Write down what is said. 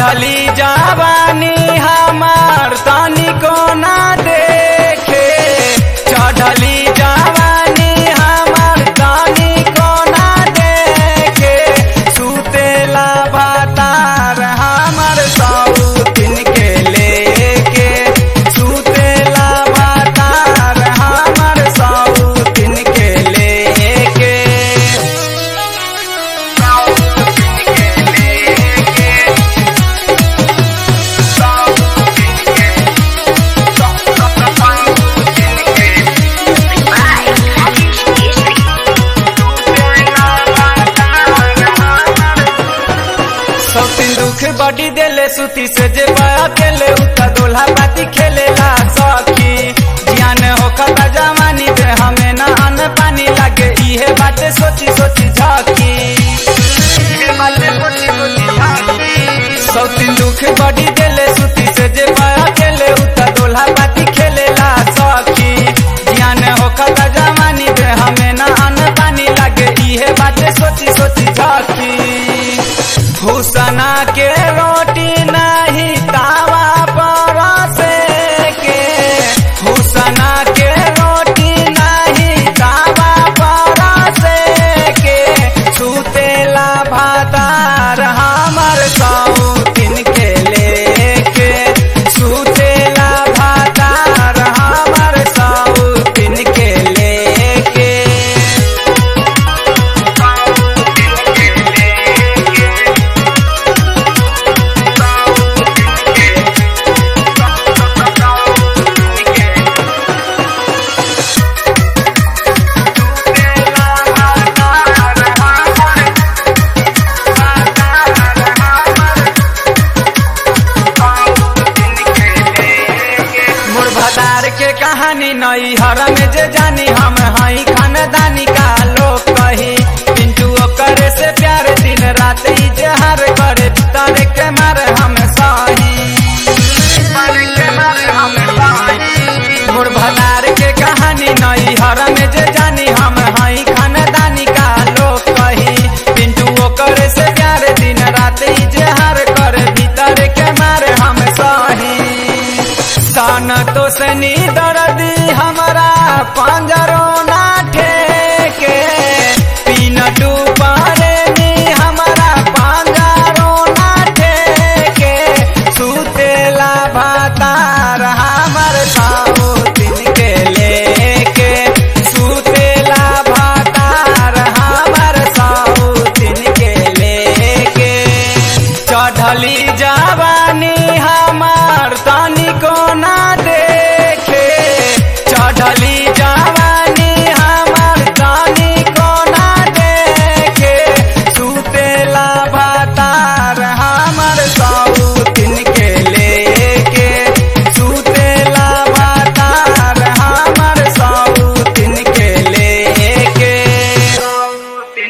चढ़ली जवानी हमार तनिको ना देखे चढ़ली जवानी हमार तनिको ना देखे सुतेला भातार हमर सौतिन के लेके सुतेला भातार हमर सौतिन के लेके सौतीन दुख बड़ी देले सुती से जे बया केले उता दोल्हा बाती खेलेला सखी ज्ञान होखता जवानी दे हमें ना अन्न पानी लागे इहे बाते सोची सोची झाकी सौतीन दुख बड़ी देले सुती से जे बया केले उता दोल्हा बाती खेलेला सखी ज्ञान होखता जवानी दे हमें ना अन्न पानी लागे इहे बाते सोची सोची झाकी भूसना के रोटी नहीं तावा पर से के भूसना के रोटी नहीं तावा पर से के सुतेला भातार हमर सौतिन के लेके सुतेला भातार हमर सौतिन के लेके मोर भदार के कहानी नई हर में जे जानी हम हई खानदानी का लोग कही पिंटू करे से प्यार दिन रात ही जहर करे तारे के मारे हम सही मोर भदार के कहानी नई हर में जे जानी हम हई खानदानी का लोग कही पिंटू करे से प्यार दिन रात ही जहर करे भीतर के मारे हम सही सन तो सनी दर्दी हमारा पंजरो ना ठेके पीन डूबारे नी हमारा पंजरो ना ठेके सुतेला भातार हमर साउतिन के लेके सुतेला भातार हमर साउतिन के लेके चढ़ली